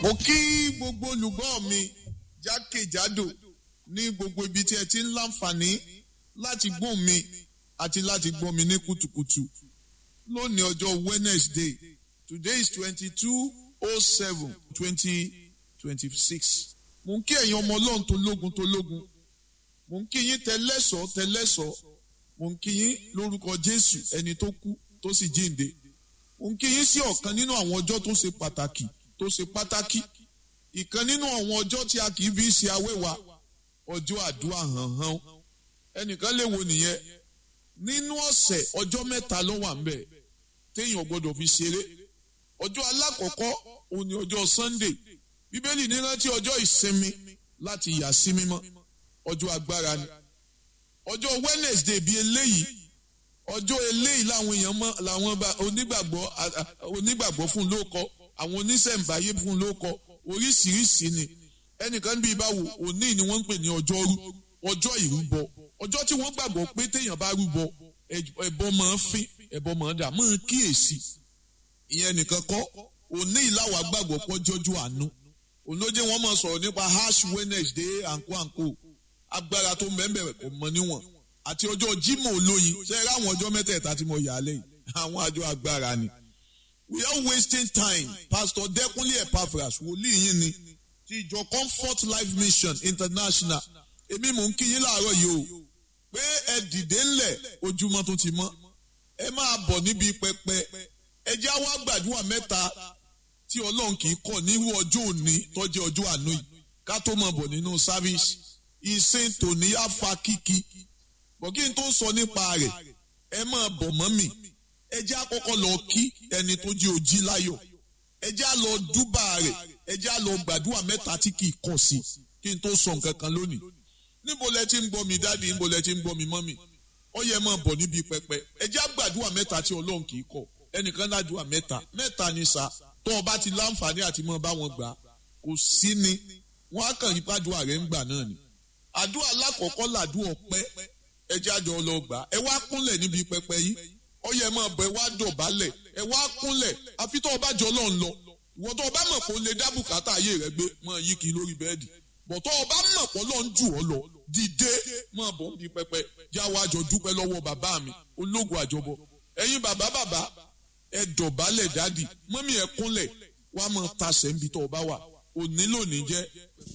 mo kí gbogbo olùgbọ́ mi jákèjádò ní gbogbo ibi tí ẹ ti ń láǹfààní láti gbọ́ mi àti láti gbọ́ mi ní kùtùkùtù lónìí ọjọ́ Wednesday today is twenty-two oh seven twenty twenty-six mo ń kí ẹ̀yin ọmọ ọlọ́run tó lógun tó lógun mo ń kí yín tẹlẹ́sọ̀ tẹlẹ́sọ̀ mo ń kí yín lórúkọ Jésù ẹni tó kú tó sì jíǹde mo ń kí yín sí ọ̀kan nínú àwọn ọjọ́ tó ṣe pàtàkì tó ṣe pàtàkì ìkan nínú àwọn ọjọ́ tí a kì í fi ṣe awéwa ọjọ́ àdúrà hànhàn ẹnìkan lè wo nìyẹn nínú ọ̀sẹ̀ ọjọ́ mẹ́ta ló wà ńbẹ̀ téèyàn gbọ́dọ̀ fi ṣeré ọjọ́ alákọ̀ọ́kọ́ òun ni ọjọ́ Sunday bíbélì ní rántí ọjọ́ ìsinmi láti yà sí mímọ́ ọjọ́ agbára ni ọjọ́ Wednesday bíi eléyìí ọjọ́ eléyìí làwọn èèyàn mọ làwọn onígbàgbọ́ onígbàgbọ́ fún ló kọ àwọn oníṣẹ̀ǹbáyé fún ló kọ oríṣiríṣi ni ẹnìkan bíi báwo òní ni wọ́n ń pè ní ọjọ́rú ọjọ́ ìrúbọ ọjọ́ tí wọ́n gbàgbọ́ pé téèyàn bá rúbọ ẹbọ máa ń fín ẹbọ máa ń dà máa ń kíyèsí ìyẹn nìkan kọ́ òní ìlàwà gbàgbọ́ pọ́ jọjú àánú olóde wọn máa sọ̀rọ̀ nípa ash Wednesday àǹkó àǹkó agbára tó mẹ́mbẹ̀rẹ̀ kò mọ níwọ̀n àti ọjọ́ Jímọ̀ olóyin ṣe é ráwọn ọjọ́ mẹ́tẹ̀ẹ̀ta tí mo yà á lẹ́yìn àwọn àjọ agbára ni we are wasting time Pastor Dẹ́kunlé Epaphras wòlíì yín ni ti ìjọ Comfort Life Mission International èmi mò ń kí yín láàárọ̀ yìí o pé ẹ dìde ńlẹ̀ ojúmọ́ tó ti mọ́ ẹ máa bọ̀ níbi pẹpẹ ẹ jẹ́ àwa gbàdúrà mẹ́ta tí Ọlọ́run kì í kọ̀ nírú ọjọ́ òní tọ́jú ọjọ́ àánú yìí ká tó máa bọ̀ nínú sáfíìsì ìsìn tòní á fa kíkí bọ̀ kí n tó sọ nípa rẹ̀ ẹ máa bọ̀ mọ́ mi ẹ jẹ́ àkọ́kọ́ lọ kí ẹni tó jẹ́ ojí láyọ̀ ẹ jẹ́ à lọ dúbà rẹ̀ ẹ jẹ́ à lọ gbàdúrà mẹ́ta tí kì í kọ̀ sí kí n tó sọ nǹkan kan lónìí níbo lẹ ti ń gbọ́ mi dáàdi níbo lẹ ti ń gbọ́ mi mọ́mì ó yẹ máa bọ̀ níbi pẹpẹ ẹ jẹ́ àgbàdúrà mẹ́ta tí Ọlọ́run kì í kọ̀ ẹnìkan ládùúà mẹ́ta mẹ́ta ni sà tó o bá ti láǹfààní àti mọ́ bá wọn gbà kò sí ni wọ́n á kàn yí pàdúrà rẹ̀ ń gbà náà ni àdúrà alákọ̀ọ́kọ́ làdúrà ọpẹ́ ẹ jẹ́ àjọ lọ gbà ẹ wá kúnlẹ̀ níbi pẹpẹ yìí ó yẹ máa bọ̀ ẹ wá dọ̀bálẹ̀ ẹ wá kúnlẹ̀ àfi tó o bá jọ lọ́n lọ ìwọ tó o bá mọ̀ pé o lè dá bùkátà ayé rẹ gbé máa yí kiri lórí bẹ́ẹ̀dì bọ̀ tó o bá mọ̀ pé Ọlọ́run jù ọ́ lọ dìde máa bọ̀ níbi pẹpẹ já wa jọ dúpẹ́ lọ́wọ́ bàbá mi ológun àjọbọ ẹ̀yin bàbá bàbá ẹ dọ̀bálẹ̀ dádì mọ́mí ẹ kúnlẹ̀ wàá máa tasẹ̀ níbi tó o bá wà òní lónìí jẹ́